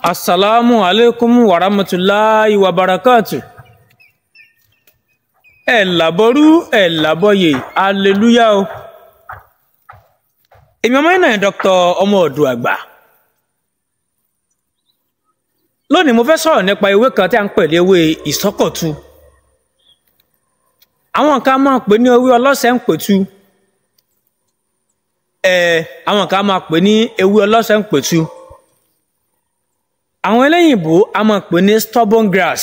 asalaamu aleykum wa rahmatulahi wa barakatu ẹ làbọrú ẹ làbọyè aleluya o èmi ọmọ náà dr ọmọ ọdún àgbà lónìí mo fẹ́ sọ̀rọ̀ nípa ewé kan tí a ń pè ní ewé ìsọ́kọ̀tu àwọn kan máa ń pè ní ewé ọlọ́sẹ̀ ń pètu ẹ àwọn kan máa pè ní ewé ọlọ́sẹ̀ ń pètu àwọn eléyìnbó a máa pè ní stubborn grass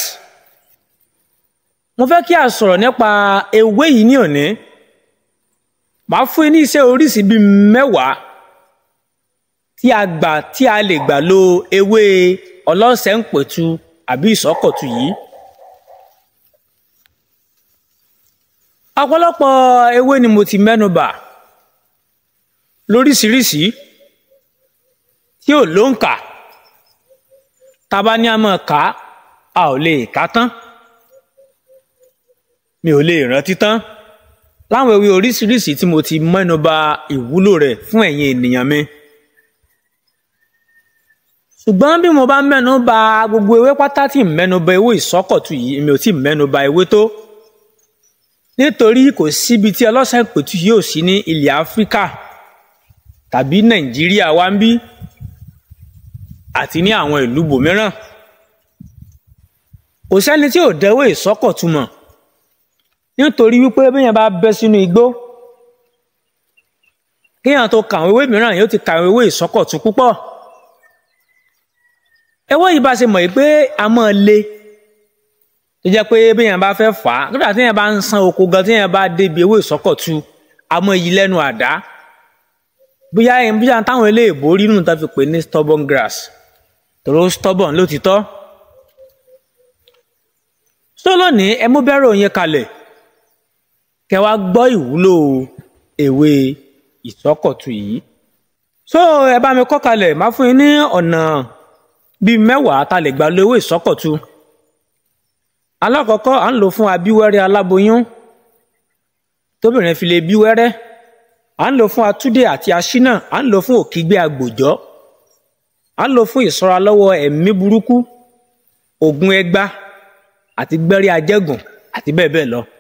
mo fẹ́ kí a sọ̀rọ̀ nípa ewé yìí ní òní màá fún yín ní iṣẹ́ oríṣìí bíi mẹ́wàá tí a gbà tí a lè gbà lo ewé ọlọ́sẹ̀ ń pètu àbí ìsọ́kọ̀tu yìí. ọ̀pọ̀lọpọ̀ ewé ni mo ti mẹ́nu bà lóríṣiríṣi tí ò lóǹkà tá a bá ní a máa kà á a ò lè kà á tán mi ò lè rántí tán láwọn ewé oríṣiríṣi tí mo ti mẹ́nu bà ìwúlò rẹ̀ fún ẹ̀yin ènìyàn mi ṣùgbọ́n bí mo bá mẹ́nu bà gbogbo ewé pátá tí mẹ́nu bà ewé ìsọ́kọ̀tù yìí mi ò tí mẹ́nu bà ewé tó nítorí kò síbi tí ọlọ́sàn ìpètù yóò sí ní ilẹ̀ áfíríkà tàbí nàìjíríà wa ń bí àti ní àwọn ìlú bòmíràn kò sẹ́ni tí ò dẹ́wọ́ ìsọ́kọ̀tù mọ̀ nítorí wípé béèyàn bá bẹ́ sínú igbó kéèyàn tó kàwé ewé mìíràn yóò ti kàwé ewé ìsọ́kọ̀tù púpọ̀ ewé yìí bá ṣe mọ̀ pé a máa le tó jẹ́ pé béèyàn bá fẹ́ fà á kódà téèyàn bá ń san oko gan téèyàn bá débi ewé ìsọ́kọ̀tu àmọ́ yìí lẹ́nu àdá bóyá bóyá táwọn eléèbó rí nínú tó fi pè ní stubborn grass tòró stubborn lótìtọ́ tó lónìí ẹ mú bẹ́rẹ̀ òyìn kalẹ̀ kẹ wá gbọ́ ìwúlò ewé ìsọ́kọ̀tu yìí so ẹ bá mi kọ́ kalẹ̀ má fún yín ní ọ̀nà bíi mẹ́wàá tá lè gbà lo ewé ìsọ́kọ̀tu alákọ̀ọ́kọ́ à ń lò fún abíwẹ́rẹ́ aláboyún tóbìnrin fi lè bí wẹ́rẹ́ à ń lò fún atúndé àti aṣínà à ń lò fún òkígbé agbòjọ́ à ń lò fún ìṣọ́ra lọ́wọ́ ẹ̀mí burúkú ògùn ẹgbá àti gbẹ́rẹ́ ajẹ́gùn àti bẹ́ẹ̀ bẹ́ẹ̀ lọ.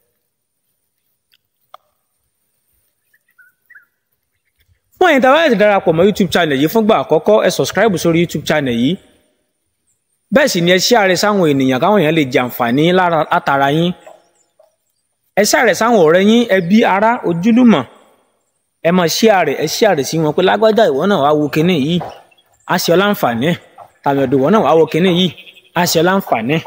fún ẹ̀yin tí a bá ti darapọ̀ mọ́ youtube channel yìí fúngbà àkọ́kọ́ ẹ subscribe sórí youtube channel yìí bẹ́ẹ̀ sì ni ẹ share sáwọn ènìyàn káwọn èèyàn lè jẹ àǹfààní látara yín ẹ share sáwọn ọ̀rẹ́ yín ẹbí ará ojúlùmọ̀ ẹ máa share ẹ share sí wọn pé lágbájá ìwọ náà wàá wo kinní yìí á ṣe ọ láǹfààní tàmẹ̀dò ìwọ náà wàá wo kinní yìí á ṣe ọ láǹfààní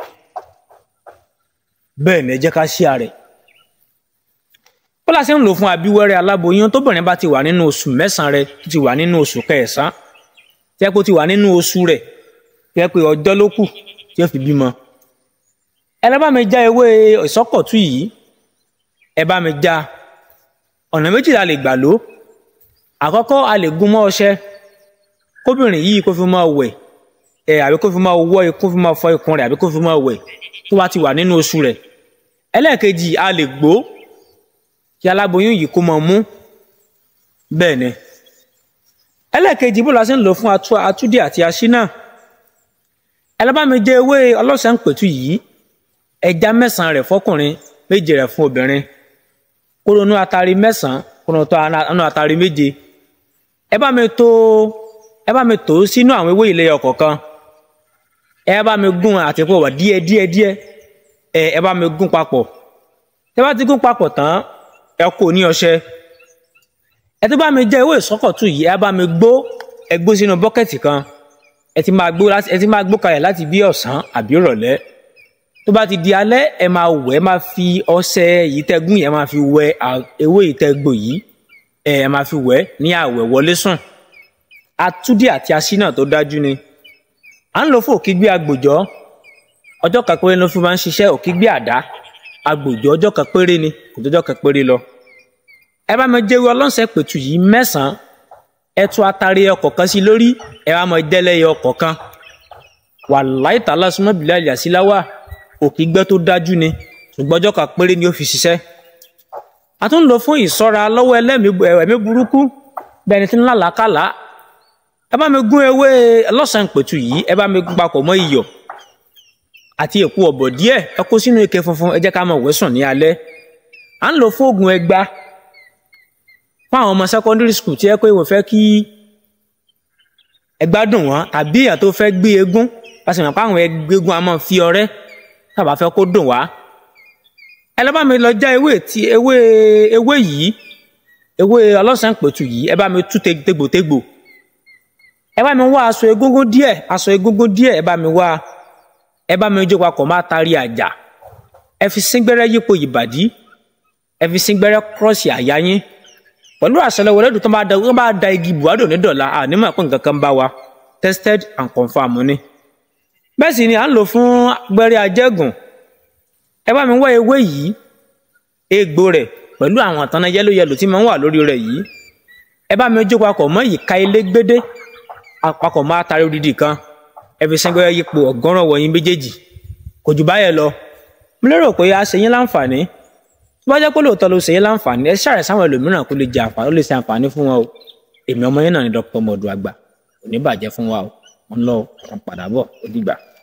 bẹ́ẹ̀ ni ẹ jẹ́ ká share bọ́lá ṣe ń lò fún abíwẹ́rẹ́ aláboyún tóbìnrin bá ti wà nínú oṣù mẹ́sàn-án rẹ̀ tó ti wà nínú oṣù kẹsàn-án tẹ́ kó ti wà nínú oṣù rẹ̀ tẹ́ pé ọjọ́ ló kù tí ó fi bímọ. ẹ lọ bá mi já ewé ìsọ́kọ̀tù yìí ẹ bá mi já ọ̀nà méjì la lè gbà lò àkọ́kọ́ a lè gún mọ́ ọṣẹ kóbìnrin yìí kó fi máa wẹ̀ ẹ àbí kó fi máa wọ́ kó fi máa fọ ikùn rẹ̀ àbí kó fi máa wẹ̀ tó bá ti wà nínú oṣù rẹ̀ ẹlẹ́ẹ̀kejì a lè gbó kí aláboyún yìí kó máa mú bẹ́ẹ̀ ni ẹlẹ́ẹ̀kejì bó la ṣe ń lò fún atúndé àti aṣínà ẹlẹ́bàmí jẹ́ ewé ọlọ́sàn pẹ̀tù yìí ẹja mẹ́sàn-án rẹ̀ fọkùnrin méje rẹ̀ fún obìnrin kóronú atari mẹ́sàn-án kóronú tó anú atari méje ẹ bá mi tó ẹ bá mi tó sínú àwọn ewé ilé ọ̀kọ̀ọ̀kan ẹ bá mi gún àti pọ̀ wá díẹ̀ díẹ̀ díẹ̀ ẹ ẹ bá mi gún papọ̀ tẹ bá ti gún papọ̀ tán ẹ kó ní ọṣẹ ẹ tó bá mi jẹ́ ewé ìsọ́kọ̀tù yìí ẹ bá mi gbó ẹ gbó sínú bọ́kẹ́tì kan ẹ ti máa gbó láti ẹ ti máa gbó kalẹ̀ láti bí ọ̀sán àbí ìrọ̀lẹ́ tó bá ti di alẹ́ ẹ máa wẹ̀ ẹ máa fi ọṣẹ yìí tẹ́gùn yìí ẹ máa fi wẹ̀ ewé ìtẹ́gbò yìí ẹ ẹ máa fi wẹ̀ ní àwẹ̀ wọlé sùn atúndí àti aṣínà tó dájú ni à ń lò fún òkígbé agbòjọ́ ọjọ́ kan péré ló fi máa ń ṣiṣẹ́ òkígbé àdá agbòjọ́ ọjọ́ kan péré ni kò tó ọjọ́ kan péré lọ ẹ bá mi jẹ́wé ọlọ́sẹ̀ pẹ̀tù yìí mẹ́sàn-án ẹ tú atari ọkọ̀ kan sí lórí ẹ wá mọ dẹ́lẹ́yẹ ọkọ̀ kan wàláì tààlà súnmọ́ bìlẹ̀ àlìyàsíláwà òkè gbẹ́ tó dájú ni ṣùgbọ́n ọjọ́ kan péré ni ó fi ṣiṣẹ́ a tún lò fún ìṣọ́ra lọ́wọ́ ẹlẹ́mìí ẹ̀mí burúkú bẹ́ẹ̀ ni tí ń lálàákàlà ẹ bá mi gún ewé ọlọ́sàn pẹ̀tù yìí ẹ bá mi gún papọ̀ mọ́ iyọ̀ àti èpo ọ̀bọ̀ díẹ̀ ẹ kó sínú ike funfun ẹ jẹ́ ká máa wẹ̀sùn ní alẹ́ à ń lò fún oògùn ẹgba fún àwọn ọmọ secondary school tí ẹ pé wọ́n fẹ́ kí ẹgba dùn wọ́n tàbí ìyà tó fẹ́ gbé eégún pàṣẹ mọ̀ pé àwọn eégún a máa fi ọrẹ́ tàbá fẹ́ kó dùn wá ẹ lọ́ bá mi lọ já ewé tí ewé ewé yìí ewé ọlọ́sàn pẹ̀tù yìí ẹ bá mi tú tegbòtegbò ẹ bá mi wá aṣọ egúngún díẹ̀ aṣọ egúngún díẹ̀ ẹ bá mi wá ẹ bá mi jó papọ̀ má tari àjà ẹ fi síngbẹ́rẹ́ yípo ìbàdí ẹ fi síngbẹ́rẹ́ kírọ́ọ̀sì àyà yín pẹ̀lú àṣẹlẹ̀ wọlé tó bá da tó bá da igi buhari òní dọ̀la ànímọ̀ pé nǹkan kan bá wa tested and confirmed ni. bẹ́ẹ̀ sì ni à ń lò fún gbẹ́rẹ́ ajẹ́gùn ẹ bá mi wá ewé yìí egbò rẹ̀ pẹ̀lú àwọn àtàná yẹ́lò yẹ́lò tí máa ń wà lórí rẹ̀ yìí ẹ bá mi jó papọ̀ mọ́ ìka ilé gbédé àpapọ̀ máa tari odidi kan ẹ fi síngbẹ́rẹ́ yípo ọ̀gọ́rùn wọ̀nyí méjèèjì kò jù báyẹn lọ mo lérò pé a ṣe yín láǹfààní tó bá jẹ́ pé lóòótọ́ ló ṣe yín láǹfààní ẹ ṣàrẹ̀ sáwọn ẹlòmíràn kó lè jẹ àǹfààní ó lè ṣe àǹfààní fún wọn o èmi ọmọ yín náà ni Dr. Modu Agba kò ní bàjẹ́ fún wa o mo ń lọ ọ̀run padà bọ̀ ó dìgbà.